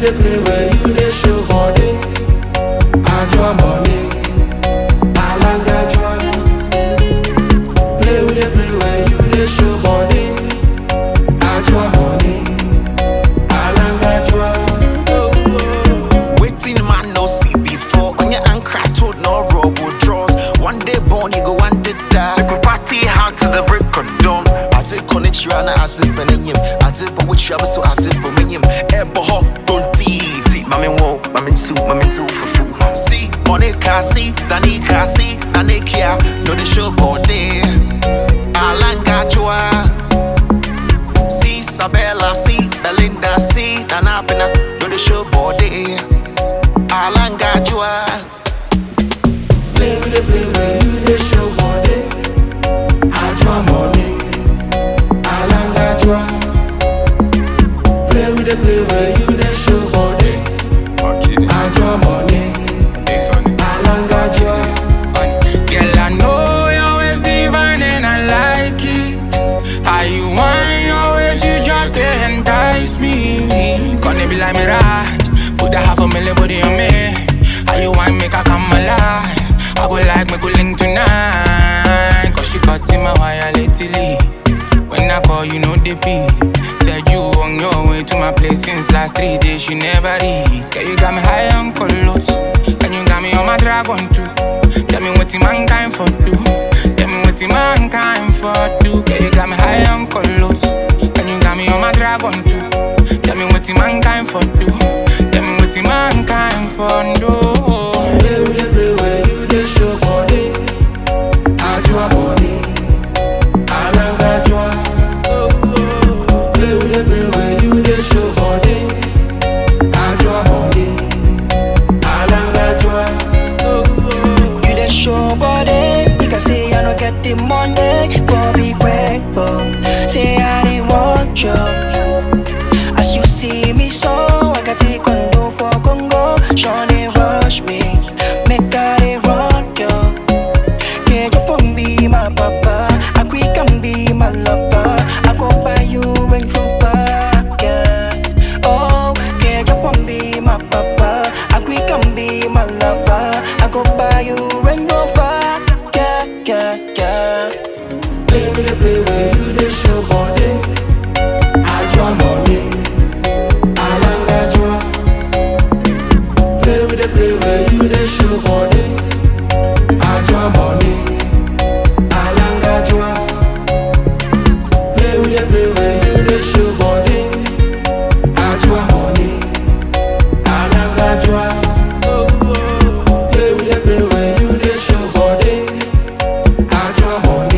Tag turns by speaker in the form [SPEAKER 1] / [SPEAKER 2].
[SPEAKER 1] dey play when you dey show body. Ajua money, alanga jua. Play with the play when you dey show body. Ajua money, alanga jua.
[SPEAKER 2] Waiting man no see before on your anchor told no robo draws. One day born, you go one day die. You could party hard to the break of dawn. I take on it, you I take penenim. I take for which you have so I take for minim. Ebo ho, don't tea. Mami wo, mami two, mami two for food. See, money can see, Danny can see, Danny care. No the show body. Alanga joa. See Sabella, see Belinda, see Nana Pena, do the show body. Alanga Jua.
[SPEAKER 1] Play with the play when you dey show body. Ajua money, alanga jua. Play with the play when you dey show body. Ajua money, alanga jua.
[SPEAKER 3] Girl, I know your ways divine and I like it. How you want your ways, you just they entice me. Gonna be like Mirage, put a half a million body on me. How you want make I come alive? I go like make we link tonight. Cause she cut in my wire lately. When I call, you know the beat. Said you on your way to my place since last three days, you never read. Girl, you got me high on colors. And you got me on my dragon too. Tell me what the mankind for do. Tell me what the mankind for do. Girl, you got me high on colors. And you got me on my dragon too. Tell me what the mankind for do. Tell me what the mankind for do.
[SPEAKER 1] Play with the play when you dey show body. Ajua money, alanga jua. Play with the play when you dey show body. Ajua money, alanga jua.
[SPEAKER 4] You the show body, you can say I don't get the money, go be grateful. Say I didn't want you. As you see me so, I got the condo for Congo. Sean they rush me, make I they run you. Can you put be my papa? I quick can be my lover. I go buy you Range Rover, yeah. Oh, can you put be my papa? I quick can be my lover. I go buy you Range Rover, yeah, yeah, yeah.
[SPEAKER 1] Play with the play when you dey show body. Ajua money, alanga jua. Play with the play when you dey show body. Ajua money, alanga jua. Play with the play when you dey show body. Ajua money, alanga jua. Play with the play when you dey show body. Ajua money.